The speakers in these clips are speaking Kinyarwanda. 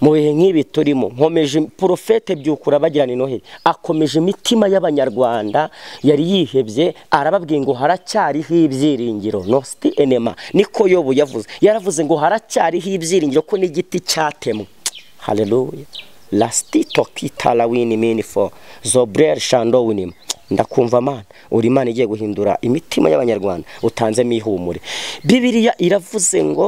mu bihe nk'ibi turimo nkomeje porofete byukura bagirana inoheri akomeje imitima y'abanyarwanda yari yihebye arababwiye ngo haracyariho ibyiringiro nositi enema niko yobu yavuze yaravuze ngo haracyariho ibyiringiro ko n'igiti cyatemwe hareruye lasitito kitara wini minifo zobureri shando winima ndakumva amana uri imana igiye guhindura imitima y'abanyarwanda utanzemo ihumure bibiriya iravuze ngo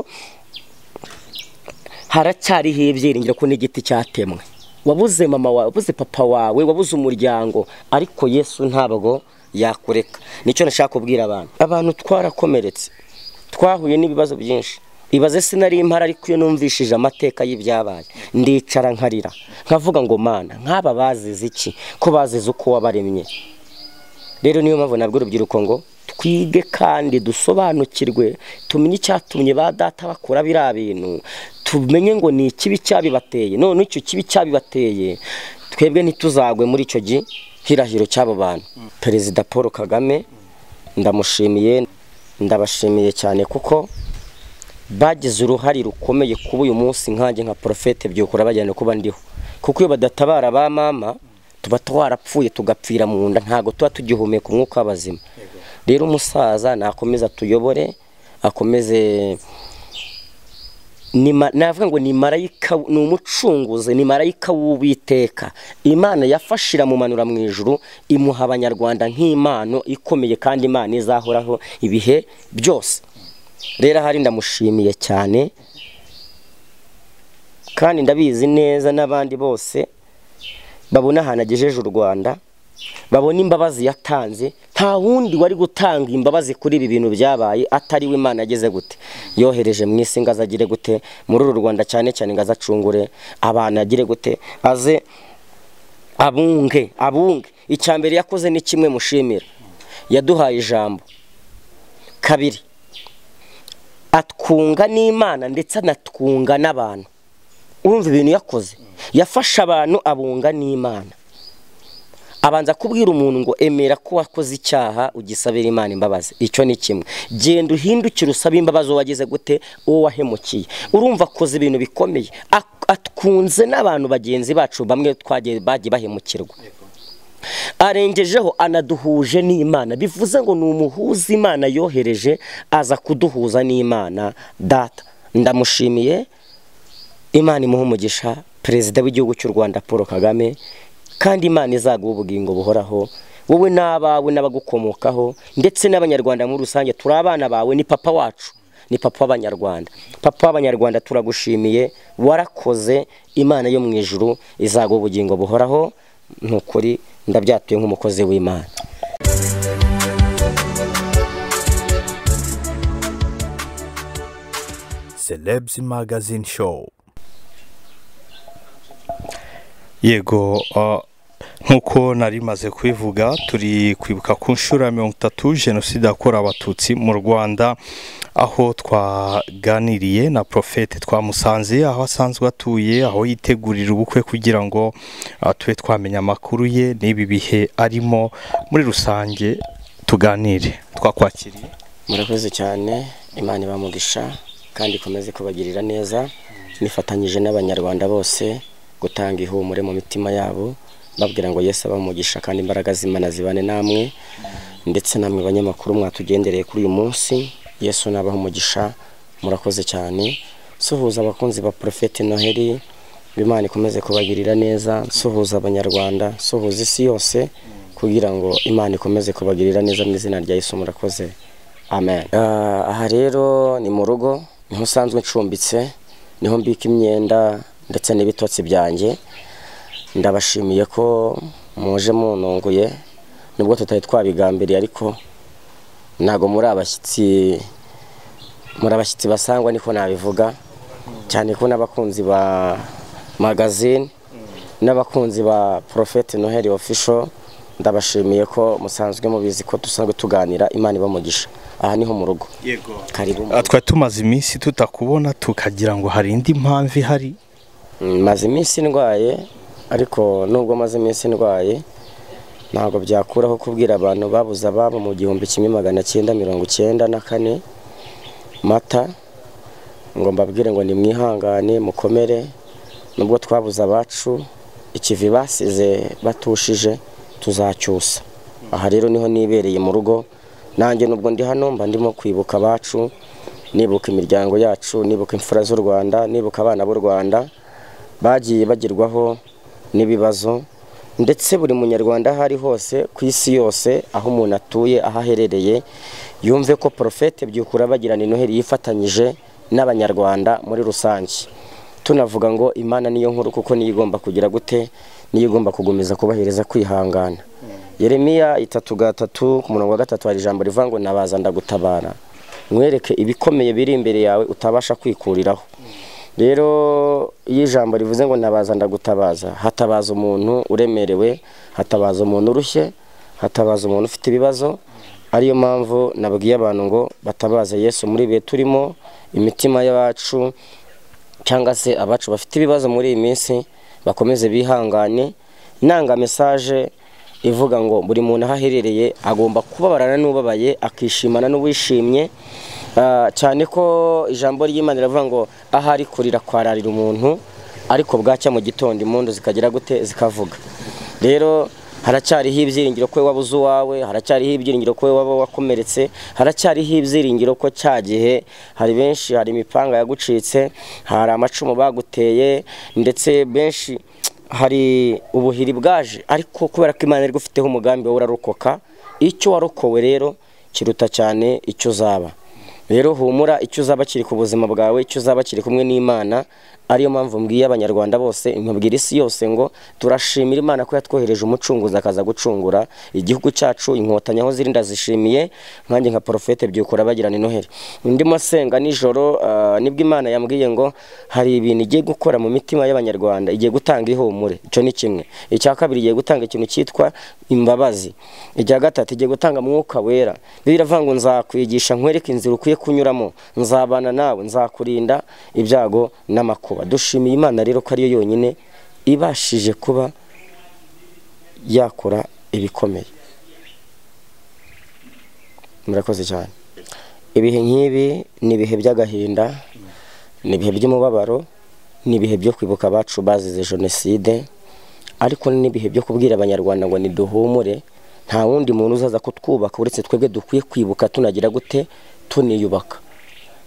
haracyariho ibyiringiro ko n'igiti cyatemwe wabuze mama wawe wabuze papa wawe wabuze umuryango ariko yesu ntabwo yakureka nicyo nashaka kubwira abantu abantu twarakomeretse twahuye n'ibibazo byinshi ibaze sinari impara ariko iyo numvishije amateka y'ibyabaye ndicara nkarira nkavuga ngo mana nk'aba bazize iki ko bazize uko wabaremye rero niyo mpamvu nabwo urubyiruko ngo twige kandi dusobanukirwe tumenye icyatumye ba data bakora biriya bintu tumenye ngo ni ikibi cyabibateye none icyo kibi cyabibateye twebwe ntituzagwe muri icyo gihirahiro cy'abo bantu perezida paul kagame ndamushimiye ndabashimiye cyane kuko bagize uruhare rukomeye kuba uyu munsi nkange nka porofete byukura bagenda kuba ndiho kuko iyo badatabara ba mama tuba twarapfuye tugapfira mu nda ntabwo tuba tugihumeka umwuka w'abazima rero umusaza nakomeza atuyobore akomeze navuga ngo ni marayika ni umucunguzi ni marayika w'uwiteka imana yafashira mumanura mu ijuru imuha abanyarwanda nk'impano ikomeye kandi imana izahoraho ibihe byose rero ahari ndamushimiye cyane kandi ndabizi neza n'abandi bose babona ahantu agejeje u rwanda babona imbabazi yatanze nta wundi wari gutanga imbabazi kuri ibi bintu byabaye atari we imana ageze gute yohereje mu isi ngo azagire gute muri uru rwanda cyane cyane ngo azacungure abantu agire gute aze abunge abunge icya mbere yakoze ni kimwe mushimira yaduhaye ijambo kabiri atwunga n'imana ndetse anatwunga n'abantu urumva ibintu yakoze yafashe abantu abunga n'imana abanza kubwira umuntu ngo emera ko wakoze icyaha ugisabira imana imbabazi icyo ni kimwe genda uhindukire usaba imbabazi wagize gute uwo wahemukiye urumva akoze ibintu bikomeye atwunze n'abantu bagenzi bacu bamwe twagiye bagiye bahemukirwa arengejeho anaduhuje n'imana bivuze ngo ni umuhuza imana yohereje aza kuduhuza n'imana data ndamushimiye imana imuha umugisha perezida w'igihugu cy'u rwanda paul kagame kandi imana izaguha ubugingo buhoraho wowe n'abawe n'abagukomokaho ndetse n'abanyarwanda muri rusange turi abana bawe ni papa wacu ni papa w'abanyarwanda papa w'abanyarwanda turagushimiye warakoze imana yo mu ijuru izaguha ubugingo buhoraho ni ukuri ndabyatuye nk'umukozi w'imana celebs magazine show yego nk'uko nari maze kubivuga turi kwibuka ku nshuro ya mirongo itatu jenoside yakorewe abatutsi mu rwanda aho twaganiriye na porofete twamusanze aho asanzwe atuye aho yitegurira ubukwe kugira ngo tube twamenya amakuru ye n'ibi bihe arimo muri rusange tuganire twakwakiriye murakoze cyane imana ibamugisha kandi ikomeze kubagirira neza nifatanyije n'abanyarwanda bose gutanga ihumure mu mitima yabo babwira ngo yesu abamugisha kandi imbaraga z'imana zibane namwe ndetse namwe banyamakuru mwatugendereye kuri uyu munsi yesu nabaha umugisha murakoze cyane suhuza abakunzi ba porofete noheli imana ikomeze kubagirira neza suhuza abanyarwanda suhuza isi yose kugira ngo imana ikomeze kubagirira neza mu izina rya yesu murakoze amen aha rero ni mu rugo niho usanzwe ncumbitse niho mbika imyenda ndetse n'ibitotsi byanjye ndabashimiye ko muje mununguye nubwo tutari twabigambiriye ariko ntabwo muri abashyitsi muri abashyitsi basangwa niko nabivuga cyane ko n'abakunzi ba magazine n'abakunzi ba porofeti noheli ofisho ndabashimiye ko musanzwe mubizi ko dusanzwe tuganira imana ibamugisha aha niho mu rugo karibu twari tumaze iminsi tutakubona tukagira ngo hari indi mpamvu ihari maze iminsi ndwaye ariko nubwo maze iminsi ndwaye ntabwo byakuraho kubwira abantu babuze ababo mu gihumbi kimwe magana cyenda mirongo icyenda na kane mata ngo mbabwire ngo nimwihangane mukomere nubwo twabuze abacu ikivi basize batushije tuzacyusa aha rero niho nibereye mu rugo nanjye nubwo ndi hano mba ndimo kwibuka abacu nibuka imiryango yacu nibuka imfura z'u rwanda nibuka abana b'u rwanda bagiye bagirwaho n'ibibazo ndetse buri munyarwanda aho ari hose ku isi yose aho umuntu atuye aho aherereye yumve ko porofete byukura bagirana noheli yifatanyije n'abanyarwanda muri rusange tunavuga ngo imana niyo nkuru kuko niyo igomba kugira gute niyo igomba kugumiza kubahiriza kwihangana yeremiya itatu gatatu ku murongo wa gatatu hari ijambo rivuga ngo nabaza ndagutabara mwereke ibikomeye biri imbere yawe utabasha kwikuriraho rero iyo ijambo rivuze ngo nabaza ndagutabaza hatabaza umuntu uremerewe hatabaza umuntu urushye hatabaza umuntu ufite ibibazo ariyo mpamvu nabwiye abantu ngo batabaze yesu muri bihe turimo imitima y'abacu cyangwa se abacu bafite ibibazo muri iyi minsi bakomeze bihangane nanga mesaje ivuga ngo buri muntu aho aherereye agomba kubabarana n'ubabaye akishimana n'uwishimye cyane ko ijambo ry'imana riravuga ngo ahari kurira kwararira umuntu ariko bwacya mu gitondo impundu zikagira gute zikavuga rero haracyariho ibyiringiro ko wabuze uwawe haracyariho ibyiringiro ko waba wakomeretse haracyariho ibyiringiro ko cya gihe hari benshi hari imipanga yagucitse hari amacumu baguteye ndetse benshi hari ubuhiri bwaje ariko kubera ko imana igufiteho umugambi wowe urarokoka icyo warokowe rero kiruta cyane icyo uzaba rero humura icyo uzaba kiri ku buzima bwawe icyo uzaba kiri kumwe n'imana ariyo mpamvu mbwiye abanyarwanda bose nkabwira isi yose ngo turashimira imana ko yatwohereje umucunguzi akaza gucungura igihugu cyacu inkotanyi aho ziri ndazishimiye nkanjye nka porofete byukura bagirana inoheri ndimo asenga nijoro nibwo imana yambwiye ngo hari ibintu igiye gukora mu mitima y'abanyarwanda igiye gutanga ihumure icyo ni kimwe icya kabiri igiye gutanga ikintu cyitwa imbabazi icya gatatu igiye gutanga umwuka wera biravuga ngo nzakwigisha nkwereke inzira ukwiye kunyuramo nzabana nawe nzakurinda ibyago n'amakuba dushimiye imana rero ko ariyo yonyine ibashije kuba yakora ibikomeye murakoze cyane ibihe nk'ibi ni ibihe by'agahinda ni ibihe by'umubabaro ni ibihe byo kwibuka abacu bazize jenoside ariko n'ibihe byo kubwira abanyarwanda ngo niduhumure nta wundi muntu uzaza kutwubaka uretse twebwe dukwiye kwibuka tunagira gute tuniyubaka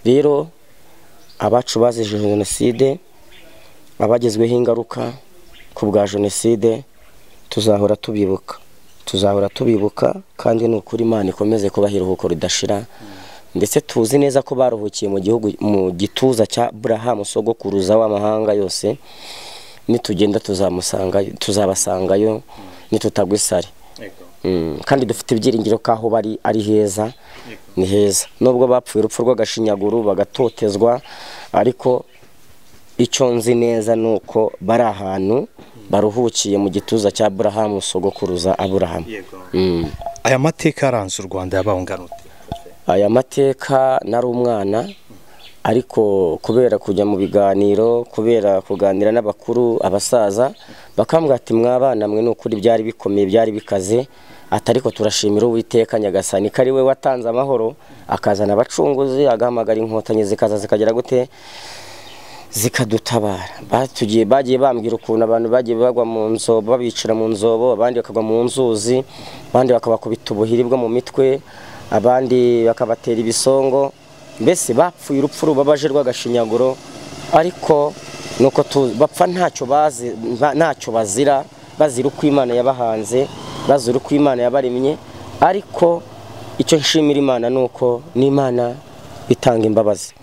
rero abacu bazize jenoside abagezweho ingaruka ku bwa jenoside tuzahora tubibuka tuzahora tubibuka kandi ni ukuri imana ikomeze kubaha iruhuko ridashira ndetse tuzi neza ko baruhukiye mu gihugu mu gituza cya burahamu sogokuruza w'amahanga yose nitugenda tuzabasangayo nitutagwa isari kandi dufite ibyiringiro ko aho bari ari heza ni heza nubwo bapfuye urupfu rw'agashinyaguru bagatotezwa ariko icyo nzi neza ni uko bari ahantu baruhukiye mu gituza cya burahamu sogokuruza aburahamu aya mateka aranze u rwanda yabangana aya mateka nari umwana ariko kubera kujya mu biganiro kubera kuganira n'abakuru abasaza bakambwira ati mwabana mwe ni ukuri byari bikomeye byari bikaze atariko turashimira uwiteka nyagasani ko ari we watanze amahoro akazana abacunguzi agahamagara inkotanyi zikaza zikagera gute zikadutabara batugiye bagiye bambwira ukuntu abantu bagiye bagwa mu nzobo babicira mu nzobo abandi bakagwa mu nzuzi abandi bakabakubita ubuhiri bwo mu mitwe abandi bakabatera ibisongo mbese bapfuye urupfu rubabaje rw'agashinyaguro ariko nuko bapfa ntacyo bazi ntacyo bazira bazira uko imana yabahanze bazira uko imana yabaremye ariko icyo nshimira imana ni uko n'imana itanga imbabazi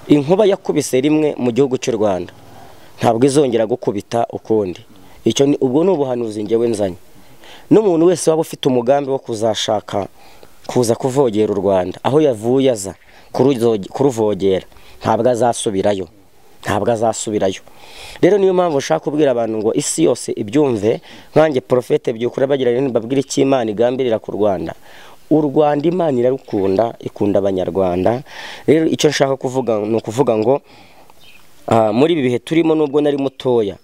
inkuba yakubise rimwe mu gihugu cy'u rwanda ntabwo izongera gukubita ukundi icyo ubwo ni ubuhanuzi ngewe nzanye n'umuntu wese waba ufite umugambi wo kuzashaka kuza kuvogera u rwanda aho yavuye aza kuruvogera ntabwo azasubirayo ntabwo azasubirayo rero niyo mpamvu ushaka kubwira abantu ngo isi yose ibyumve nkange porofete byukura bagira babwire icyo imana igambirira ku rwanda u rwanda imana irarukunda ikunda abanyarwanda rero icyo nshaka kuvuga ni ukuvuga ngo muri ibi bihe turimo nubwo nari mutoya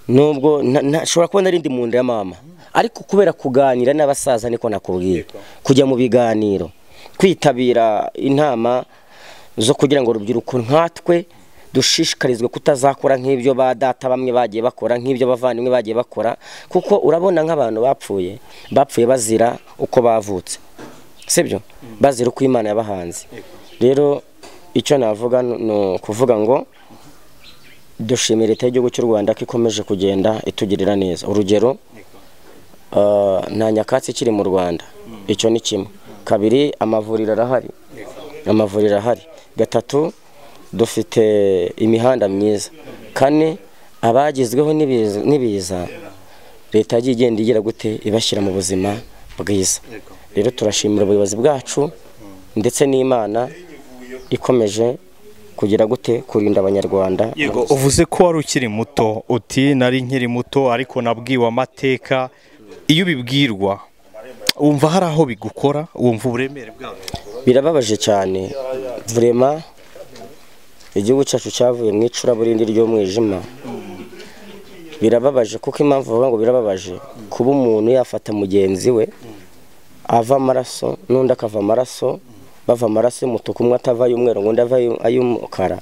nubwo nshobora kuba nari ndi mu nda ya mama ariko kubera kuganira n'abasaza niko nakubwiye kujya mu biganiro kwitabira inama zo kugira ngo urubyiruko nkatwe dushishikarizwe kutazakora nk'ibyo ba data bamwe bagiye bakora nk'ibyo bavandimwe bagiye bakora kuko urabona nk'abantu bapfuye bapfuye bazira uko bavutse sibyo bazira uko imana yabahanze rero icyo navuga ni ukuvuga ngo dushimira leta y'igihugu cy'u rwanda ko ikomeje kugenda itugirira neza urugero nta nyakatsi ikiri mu rwanda icyo ni kimwe kabiri amavuriro arahari amavuriro ahari gatatu dufite imihanda myiza kane abagezweho n'ibiza leta yagiye igenda igira gute ibashyira mu buzima bwiza rero turashimira ubuyobozi bwacu ndetse n'imana ikomeje kugira gute kurinda abanyarwanda yego uvuze ko wari ukiri muto uti nari nkiri muto ariko nabwiwe amateka iyo ubibwirwa wumva hari aho bigukora wumva uburemere bwawe birababaje cyane vurema igihugu cyacu cyavuye mu icuraburindi ry'umwijima birababaje kuko impamvu bavuga ngo birababaje kuba umuntu yafata mugenzi we ava amaraso n'undi akava amaraso bava amaraso y'umutuku umwe atava ay'umweru ngo undi ava ay'umukara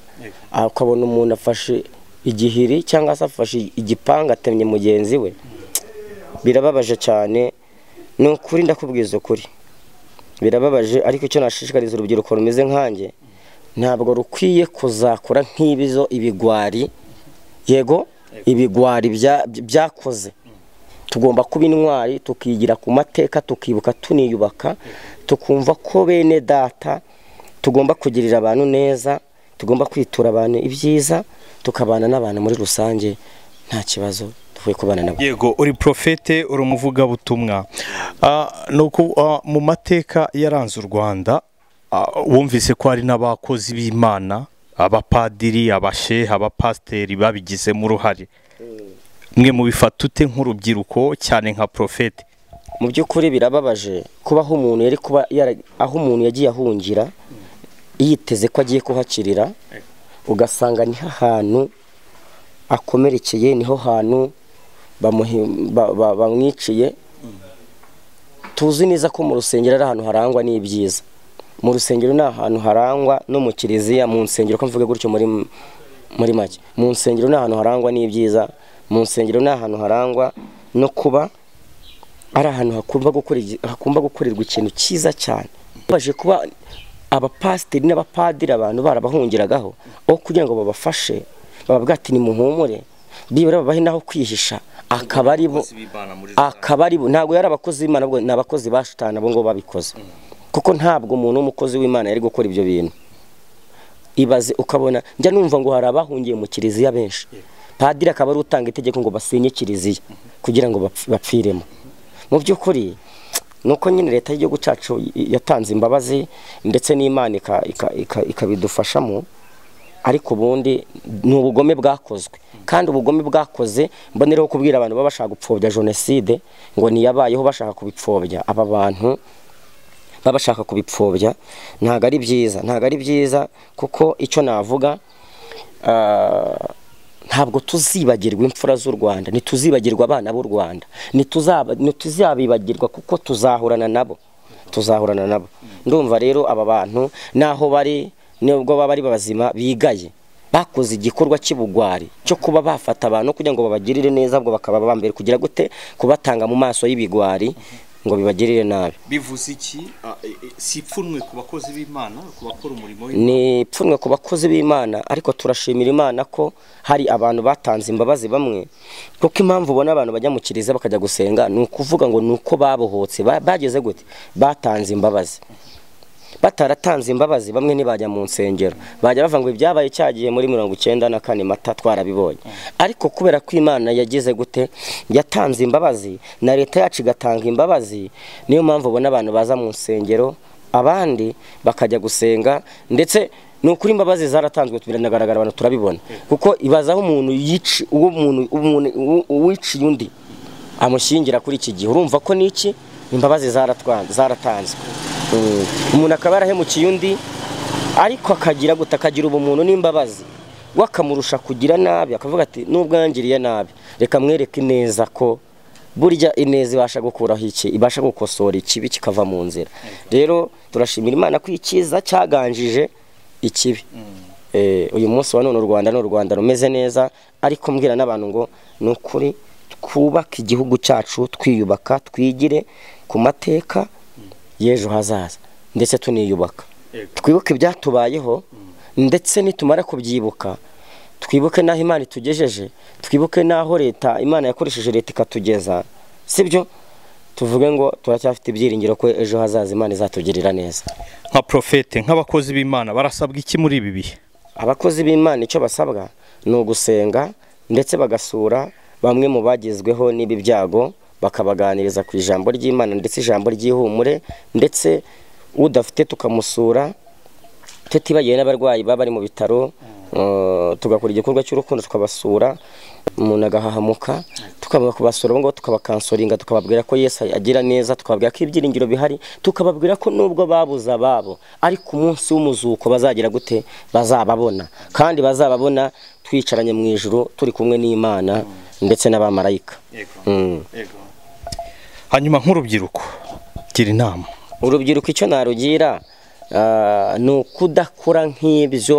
akabona umuntu afashe igihiri cyangwa se afashe igipanga atemye mugenzi we birababaje cyane ni ukuri ndakubwiza ukuri birababaje ariko icyo nashishikariza urubyiruko rumeze nkanjye ntabwo rukwiye kuzakora nk'ibizo ibigwari yego ibigwari byakoze tugomba kuba intwari tukigira ku mateka tukibuka tuniyubaka tukumva ko bene data tugomba kugirira abantu neza tugomba kwitura abantu ibyiza tukabana n'abantu muri rusange nta kibazo tuvuye kubana nabo yego uri porofete uri umuvugabutumwa mu mateka yaranze u rwanda wumvise ko hari n'abakozi b'imana abapadiri abashehe abapasiteri babigizemo uruhare mwe mubifata ute nk'urubyiruko cyane nka porofete mu by'ukuri birababaje kubaho umuntu yari kuba aho umuntu yagiye ahungira yiteze ko agiye kuhakirira ugasanga niho hantu akomerekeye niho hantu bamwiciye tuzi neza ko mu rusengero ari ahantu harangwa n'ibyiza mu rusengero ni ahantu harangwa no mu kiliziya mu nsengero ko mvuga gutyo muri make mu nsengero ni ahantu harangwa n'ibyiza mu nsengero ni ahantu harangwa no kuba ari ahantu hakumva gukorerwa ikintu cyiza cyane baje kuba abapasiteri n'abapadiri abantu barabahungiragaho aho kugira ngo babafashe bababwira ati ni muhumure bibura babahe n'aho kwihisha akaba ari bo akaba ari bo ntabwo yari abakozi b'imana ni abakozi ba shitani abo ngabo babikoze kuko ntabwo umuntu w'umukozi w'imana yari gukora ibyo bintu ibaze ukabona njya numva ngo hari abahungiye mu kiliziya benshi padiri akaba ari utanga itegeko ngo basenye kiliziya kugira ngo bapfiremo mu by'ukuri ni uko nyine leta y'igihugu cyacu yatanze imbabazi ndetse n'imana ikabidufashamo ariko ubundi ni ubugome bwakozwe kandi ubugome bwakoze mbonereho kubwira abantu baba bashaka gupfobya jenoside ngo niyabayeho bashaka kubipfobya aba bantu baba bashaka kubipfobya ntabwo ari byiza ntabwo ari byiza kuko icyo navuga ntabwo tuzibagirwa imfura z'u rwanda ntituzibagirwa abana b'u rwanda ntituzabibagirwa kuko tuzahurana nabo tuzahurana nabo ndumva rero aba bantu n'aho bari nubwo baba ari bazima bigaye bakoze igikorwa cy'ibugwari cyo kuba bafata abantu kugira ngo babagirire neza ubwo bakaba bambere kugira gute kubatanga mu maso y'ibigwari ngo bibagirire nabi bivuze iki si ipfunwe ku bakozi b'imana ku bakora umurimo ni ipfunwe ku bakozi b'imana ariko turashimira imana ko hari abantu batanze imbabazi bamwe kuko impamvu ubona abantu bajya mu kiliziya bakajya gusenga ni ukuvuga ngo ni uko babohotse bageze gute batanze imbabazi bataratanze imbabazi bamwe ntibajya mu nsengero bajya bavuga ngo ibyabaye cyagiye muri mirongo icyenda na kane mata twarabibonye ariko kubera ko imana yagize gute yatanze imbabazi na leta yacu igatanga imbabazi niyo mpamvu ubona abantu baza mu nsengero abandi bakajya gusenga ndetse ni ukuri imbabazi zaratanzwe biranagaragara abantu turabibona kuko ibazaho umuntu yici uwo wiciye undi amushyingira kuri iki gihe urumva ko n'iki imbabazi zaratanzwe umuntu akaba yarahemukiye undi ariko akagira guta akagira ubumuntu n'imbabazi we akamurusha kugira nabi akavuga ati n'ubwangiriye nabi reka mwereke ineza ko burya ineza ibasha gukuraho iki ibasha gukosora ikibi kikava mu nzira rero turashimira imana ko icyiza cyaganjije ikibi eh, uyu munsi wa none u rwanda ni u rwanda rumeze neza ariko mbwira n'abantu ngo ni ukuri twubake igihugu cyacu twiyubaka twigire ku mateka y'ejo hazaza ndetse tuniyubaka twibuke ibyatubayeho ndetse nitumara kubyibuka twibuke n'aho imana itugejeje twibuke n'aho leta imana yakoresheje leta ikatugeza sibyo tuvuge ngo turacyafite ibyiringiro ko ejo hazaza imana izatugirira neza nka porofete nk'abakozi b'imana barasabwa iki muri ibi bihe abakozi b'imana icyo basabwa ni ugusenga ndetse bagasura bamwe mu bagezweho n'ibi byago bakabaganiriza ku ijambo ry'imana ndetse ijambo ry'ihumure ndetse udafite tukamusura tutibagiwe n'abarwayi baba bari mu bitaro tugakora igikorwa cy'urukundo tukabasura umuntu agahahamuka tukaba kubasura abo ngabo tukabakansoringa tukababwira ko yesu agira neza tukababwira ko ibyiringiro bihari tukababwira ko nubwo babuze ababo ariko umunsi w'umuzuko bazagira gute bazababona kandi bazababona twicaranye mu ijoro turi kumwe n'imana ndetse n'abamarayika Mm. hanyuma nk'urubyiruko gira inama urubyiruko icyo narugira ah, ni ukudakora nk'ibyo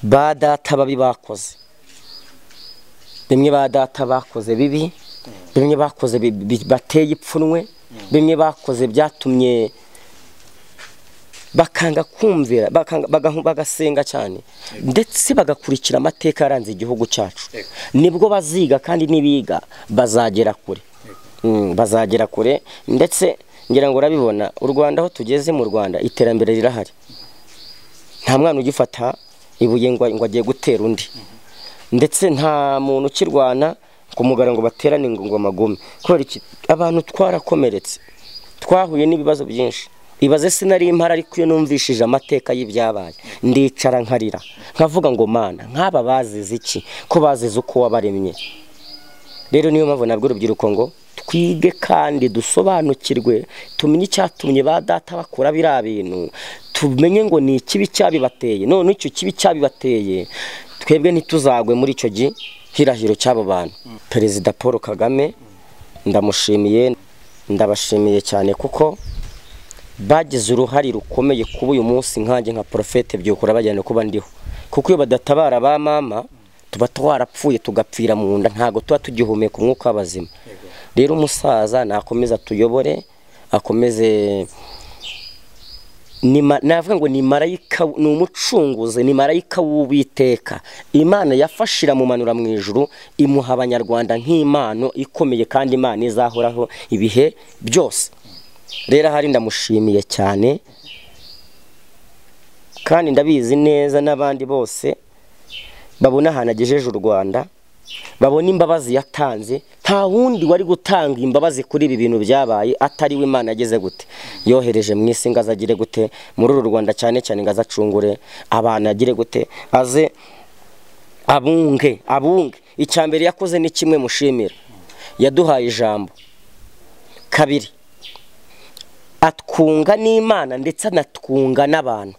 ba data babi bakoze bimwe ba data bakoze bibi bimwe bakoze bi- bi- bateye ipfunwe bimwe bakoze byatumye bakanga kumvira bakanga- baga- bagasenga cyane ndetse bagakurikira amateka yaranze igihugu cyacu nibwo baziga kandi nibiga bazagera kure Mm, bazagera kure ndetse ngira ngo urabibona u rwanda aho tugeze mu rwanda iterambere rirahari nta mwana ugifata ibuye ngo ngo agiye gutera undi ndetse nta muntu ukirwana ku mugara ngo baterane ngo ngo amagume kubera iki abantu twarakomeretse twahuye n'ibibazo byinshi ibaze sinari impara ariko iyo numvishije amateka y'ibyabaye ndicara nkarira nkavuga ngo mana nk'aba bazize iki ko bazize uko wabaremye rero niyo mpamvu nabwo urubyiruko ngo twige kandi dusobanukirwe tumenye icyatumye ba data bakora biriya bintu tumenye ngo ni ikibi cyabibateye none icyo kibi cyabibateye twebwe ntituzagwe muri icyo gihirahiro cy'abo bantu perezida paul kagame ndamushimiye ndabashimiye cyane kuko bagize uruhare rukomeye kuba uyu munsi nkanjye nka porofete byukura bajyana kuba ndiho kuko iyo badatabara ba mama tuba twarapfuye tugapfira mu nda ntabwo tuba tugihumeka umwuka w'abazima rero umusaza nakomeze atuyobore akomeze ni ma- navuga ngo ni marayika ni umucunguzi ni marayika w'uwiteka imana yafashe iramumanura mu ijuru imuha abanyarwanda nk'impano ikomeye kandi imana izahoraho ibihe byose rero ahari ndamushimiye cyane kandi ndabizi neza n'abandi bose babona ahantu agejeje u rwanda babona imbabazi yatanze nta wundi wari gutanga imbabazi kuri ibi bintu byabaye atari we imana ageze gute yohereje mu isi ngo azagire gute muri uru rwanda cyane cyane ngo azacungure abantu agire gute aze abunge abunge icya mbere yakoze ni kimwe mushimira yaduhaye ijambo kabiri atwunga n'imana ndetse anatwunga n'abantu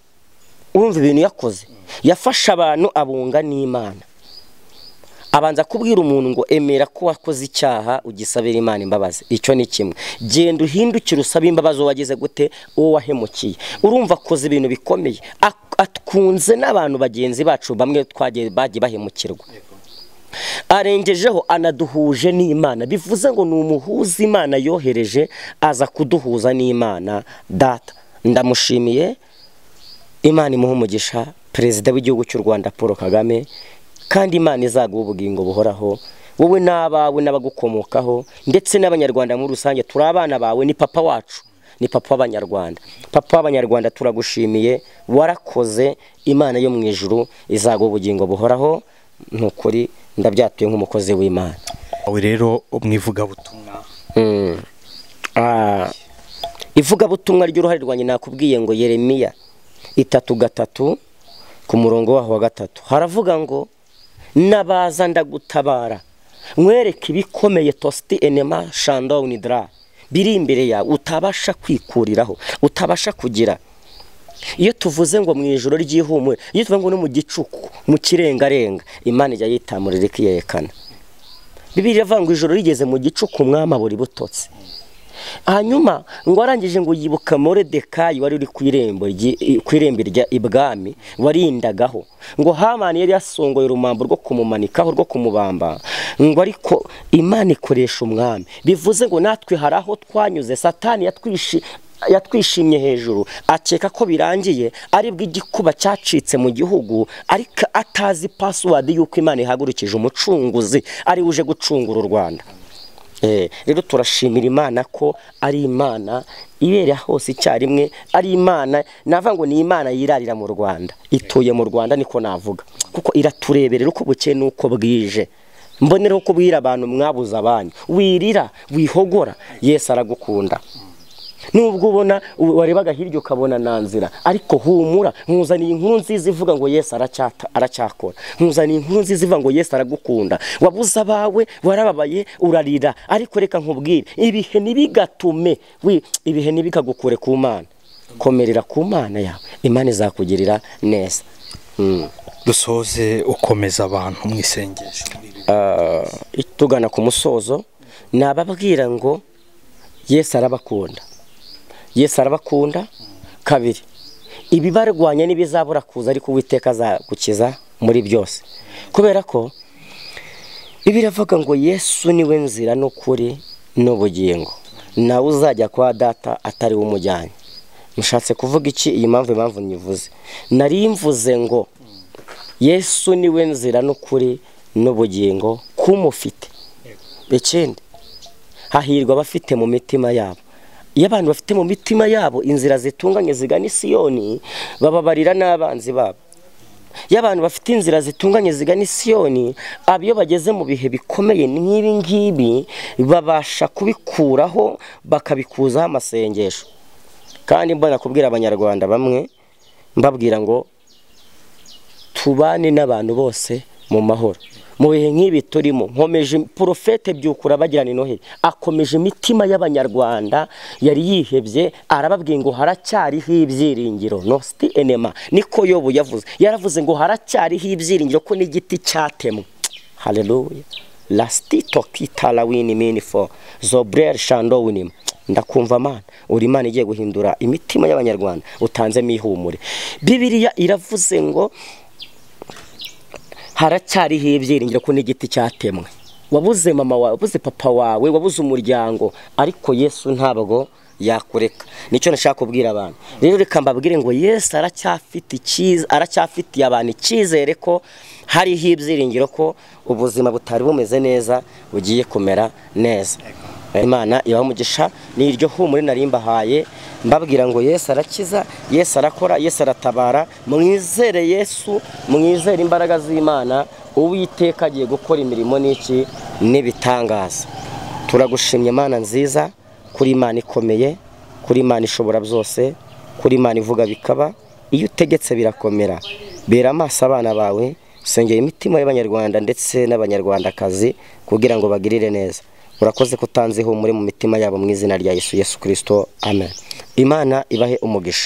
urumva ibintu yakoze yafashe abantu abunga n'imana abanza kubwira umuntu ngo emera ko wakoze icyaha ugisabira imana imbabazi icyo ni kimwe genda uhindukire usabe imbabazi uwo wagize gute uwo wahemukiye urumva akoze ibintu bikomeye Ak- atwunze n'abantu bagenzi bacu bamwe twagiye bagiye bahemukirwa arengejeho anaduhuje n'imana bivuze ngo ni umuhuza imana yohereje aza kuduhuza n'imana data ndamushimiye imana imuha umugisha perezida w'igihugu cy'u rwanda paul kagame kandi imana izaguha ubugingo buhoraho wowe n'abawe n'abagukomokaho ndetse n'abanyarwanda muri rusange turi abana bawe ni papa wacu ni papa w'abanyarwanda papa w'abanyarwanda turagushimiye warakoze imana yo mu ijuru izaguha ubugingo buhoraho ni ukuri ndabyatuye nk'umukozi w'imana awe rero mwivugabutumwa Mm. Ah, ivugabutumwa ry'uruhare rwanjye nakubwiye ngo yeremiya itatu gatatu ku murongo waho wa gatatu haravuga ngo nabaza ndagutabara mwereke ibikomeye tosti enema shandawuni dra biri imbere yawe utabasha kwikuriraho utabasha kugira iyo tuvuze ngo mu ijoro ry'ihumure iyo tuvuze ngo no mu gicuku mu kirengarenga imana ijya yitamurira ikiyerekana bibiri iravuga ngo ijoro rigeze mu gicuku umwami abura ibutotsi hanyuma ngo arangije ngo yibuka moredekayi wari uri ku irembo ryi- ku irembo rya ibwami warindagaho ngo hamani yari yasongoye urumambo rwo kumumanikaho rwo kumubamba ngo ariko imana ikoresha umwami bivuze ngo natwe hari aho twanyuze satani yatwishi yatwishimye hejuru akeka ko birangiye aribwo igikuba cyacitse mu gihugu ariko atazi pasiwadi y'uko imana ihagurukije umucunguzi ari uje gucungura u rwanda Eh, rero turashimira imana ko ari imana ibera hose icyarimwe ari imana navuga ngo ni imana yirarira mu rwanda ituye mu rwanda niko navuga kuko iratureberera uko bukeye n'uko bwije mbonera uko bwira abantu mwabuze abanyu wirira wihogora yesu aragukunda nubwo ubona u- warebaga hirya ukabona nta nzira ariko humura nkuzaniye inkuru nziza ivuga ngo yesu aracyata- aracyakora nkuzaniye inkuru nziza ivuga ngo yesu aragukunda wabuze abawe warababaye urarira ariko reka nkubwire ibihe ntibigatume wi- ibihe ntibikagukure ku mana komerera ku mana yawe imana izakugirira neza Mm. dusoze ukomeza abantu mu isengesho Ah, tugana ku musozo nababwira ngo yesu arabakunda yesu arabakunda kabiri ibibarwanya n'ibizabura kuza ariko uwiteka azagukiza muri byose kubera ko ibiravuga ngo yesu niwe nzira n'ukuri n'ubugingo nawe uzajya kwa data atari we umujyanye mushatse kuvuga iki iyi mpamvu impamvu nyivuze nari mvuze ngo yesu niwe nzira n'ukuri n'ubugingo k'umufite ikindi hahirwa abafite mu mitima yabo iyo abantu bafite mu mitima yabo inzira zitunganye zigana isiyoni bababarira n'abanzi babo iyo abantu bafite inzira zitunganye zigana isiyoni aba iyo bageze mu bihe bikomeye nk'ibi ngibi babasha kubikuraho bakabikuzaho amasengesho kandi mbona kubwira abanyarwanda bamwe mbabwira ngo tubane n'abantu bose mu mahoro mu bihe nk'ibi turimo nkomeje porofete byukura bagirana inoheri akomeje imitima y'abanyarwanda yari yihebye arababwiye ngo haracyariho ibyiringiro nositi enema niko yobu yavuze yaravuze ngo haracyariho ibyiringiro ko n'igiti cyatemwe hareruya lasitito kitara wini minifo zobureri shando winima ndakumva amana uri imana igiye guhindura imitima y'abanyarwanda utanzemo ihumure bibiriya iravuze ngo haracyariho ibyiringiro ko n'igiti cyatemwe wabuze mama wawe wabuze papa wawe wabuze umuryango ariko yesu ntabwo yakureka nicyo nashaka kubwira abantu rero reka mbabwire ngo yesu aracyafite icyiza aracyafitiye abantu icyizere ko hariho ibyiringiro ko ubuzima butari bumeze neza bugiye kumera neza imana ibaha umugisha ni iryo humure narimbahaye mbabwira ngo yesu arakiza yesu arakora yesu aratabara mwizere yesu mwizere imbaraga z'imana uwiteka agiye gukora imirimo n'iki n'ibitangaza turagushimye imana nziza kuri imana ikomeye kuri imana ishobora byose kuri imana ivuga bikaba iyo utegetse birakomera bera amaso abana bawe usengera imitima y'abanyarwanda ndetse n'abanyarwandakazi kugira ngo bagirire neza urakoze ko utanze ihumure mu mitima yabo mu izina rya yesu yesu kirisito amen imana ibahe umugisha